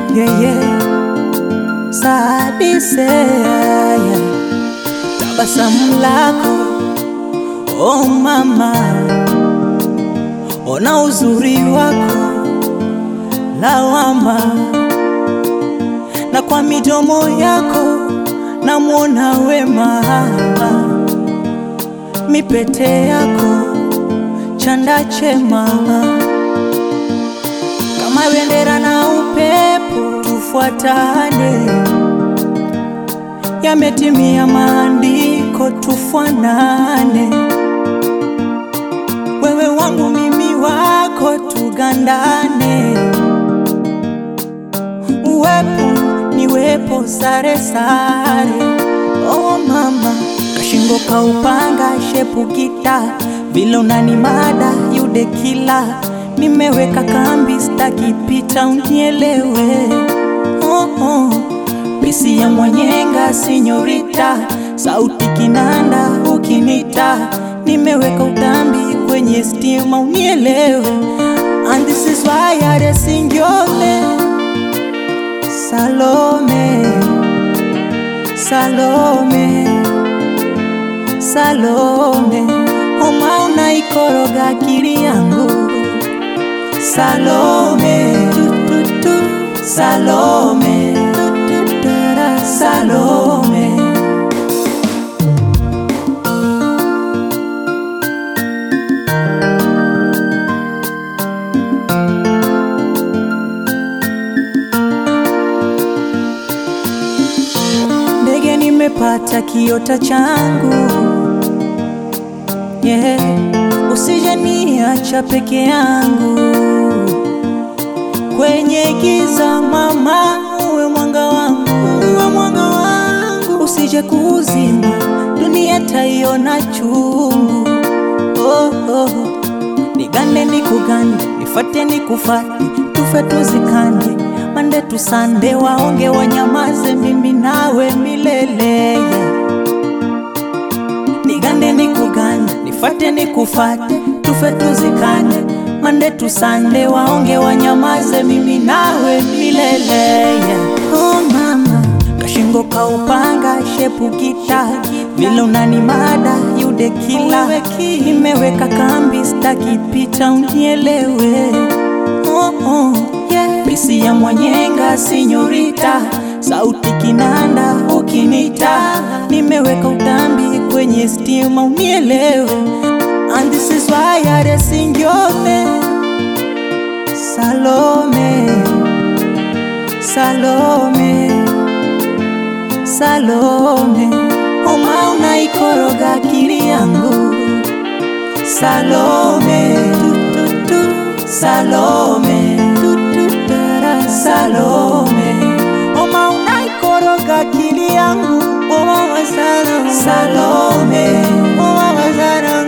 yeah, yeah. Sadise yeah. Tabasamu lako oh mama, ona uzuri wako lawama, na kwa midomo yako namwona wema, mipete yako chanda chema, kama bendera na upepo tufuatane, yametimia maandiko tufanane, wewe wangu mimi wako tugandane, uwepo niwepo sare sare, oh mama kashingo kaupanga shepu gita vile unani mada yude kila nimeweka kambi staki pita unielewe oh, oh. pisi ya mwenyenga sinyorita sauti kinanda ukinita nimeweka utambi kwenye stima unielewe and this is why I sing your name Salome Salome Salome Oma unaikoroga akili yangu Salome tu, tu, tu. Salome tu, tu, tara. Salome ndege nimepata kiota changu yeah. Usije niacha peke yangu kwenye giza, mama, uwe mwanga wangu, uwe mwanga wangu, usije kuzima dunia taiona chungu. Oh, oh. Nigande nikugande, nifate nikufate, tufe tuzikane, mande tusande, waonge wanyamaze, mimi nawe milele yeah. Nigande nikugande, nifate nikufate, tufe tuzikane, mande tusande, waonge wanyamaze, mimi nawe milele yeah. Oh mama, kashingo kaupanga, shepu gita, vile unani mada yude kila, nimeweka kambi, staki pita unielewe oh, oh, yeah. Pisi ya mwenyenga sinyorita, sauti kinanda ukinita, nimeweka utambi kwenye stima unielewe, and this is why I sing your name Salome, Salome, Salome, oma unaikoroga akili yangu Salome, tu, tu, tu. Salome, tu, tu, tara. Salome, oma unaikoroga akili yangu oh, mama, Salome, Salome, oh, mama, Salome.